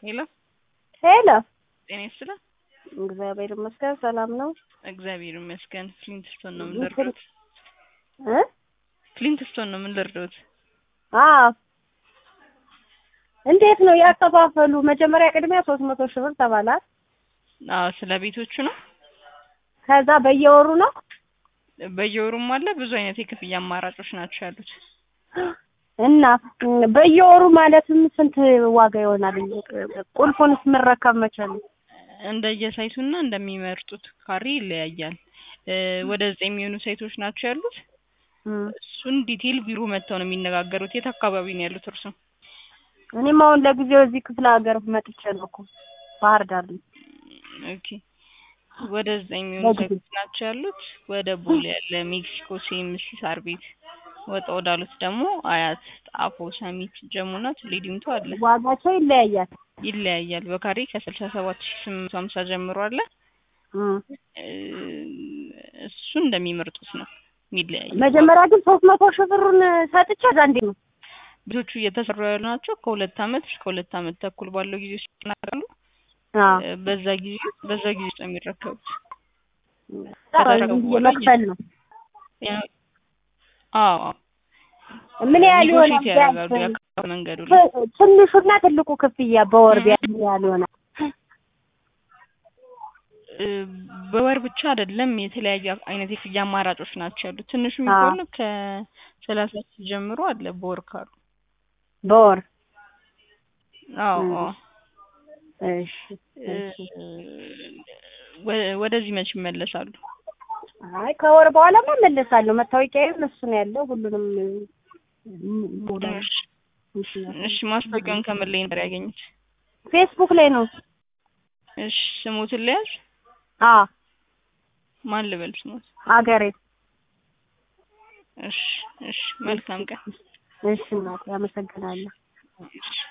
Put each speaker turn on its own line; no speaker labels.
ሄሎ
ሄሎ
ጤና ይስጥልኝ።
እግዚአብሔር ይመስገን ሰላም ነው።
እግዚአብሔር ይመስገን። ፍሊንትስቶን ነው የምንለርዶት።
እ
ፍሊንትስቶን ነው የምንለርዶት።
አዎ እንዴት ነው ያከፋፈሉ? መጀመሪያ ቅድሚያ ሶስት መቶ ሺህ ብር ተባላት።
አዎ ስለ ቤቶቹ ነው።
ከዛ በየወሩ ነው
በየወሩም አለ። ብዙ አይነት የክፍያ አማራጮች ናቸው ያሉት።
እና ም፣ በየወሩ ማለትም ስንት ዋጋ ይሆናል? ቁልፉንስ የምንረከብ መቼ ነው?
እንደየሳይቱና እንደሚመርጡት ካሬ ይለያያል። እ፣ ወደ ዘጠኝ የሚሆኑ ሳይቶች ናቸው ያሉት።
እም፣
እሱን ዲቴል ቢሮ መጥተው ነው የሚነጋገሩት። የት አካባቢ ነው ያሉት እርሱ?
እኔም አሁን ለጊዜው እዚህ ክፍለ ሀገር መጥቼ ነው እኮ ባህር ዳር ነው።
ኦኬ ወደ ዘጠኝ የሚሆኑ
ለጊዜው።
ሳይቶች ናቸው ያሉት። ወደ ቦሌ ያለ ሜክሲኮ፣ ሲኤምሲ፣ ሳር ቤት ወጣ ወዳሉት ደግሞ አያት፣ ጣፎ፣ ሰሚት፣ ጀሙና ቱሌ ዲምቱ አለ።
ዋጋቸው ይለያያል።
ይለያያል። በካሬ ከስልሳ ሰባት ሺ ስምንት መቶ ሀምሳ ጀምሮ አለ።
እም፣
እ፣ እሱ እንደሚመርጡት ነው የሚለያየው።
መጀመሪያ ግን ሶስት መቶ ሺህ ብሩን ሰጥቼ እዛ እንዴት ነው
ቤቶቹ እየተሰሩ ያሉ ናቸው። ከሁለት አመት እስከ ሁለት አመት ተኩል ባለው ጊዜ ውስጥ ይጠናቀቃሉ።
አዎ
እ፣ በዛ ጊዜ በዛ ጊዜ ውስጥ ነው የሚረከቡት።
መክፈል ነው።
ያ- አዎ አዎ።
ምን ያህል ይሆናል?
ኔጎሽዬት ያደርጋሉ
ቢያንስ
የአካባቢ መንገዱ ላይ
ት- ትንሹና ትልቁ ክፍያ በወር ቢያንስ ምን ያህል ይሆናል?
እ፣ በወር ብቻ አይደለም የተለያዩ አይነት የክፍያ አማራጮች ናቸው ያሉት። ትንሹ
አዎ።
የሚሆነው ከሰላሳ ሺህ ጀምሮ አለ በወር ካሉ።
በወር
አዎ
እም።
አዎ።
እሺ
እ፣
እሺ።
ወ- ወደዚህ መች ይመለሳሉ?
አይ ከወር በኋላማ እመለሳለሁ። መታወቂያዬም እሱ ነው ያለው። ሁሉንም ሞላ
እሺ እሺ። ማስታወቂያውን ከምን ላይ ነበር ያገኙት?
ፌስቡክ ላይ ነው።
እሺ ስሙትን ልያዝ?
አ
ማን ልበል ስሙት?
አገሬ
እሺ እሺ። መልካም ቀን።
እሺ እናቴ አመሰግናለሁ።
እሺ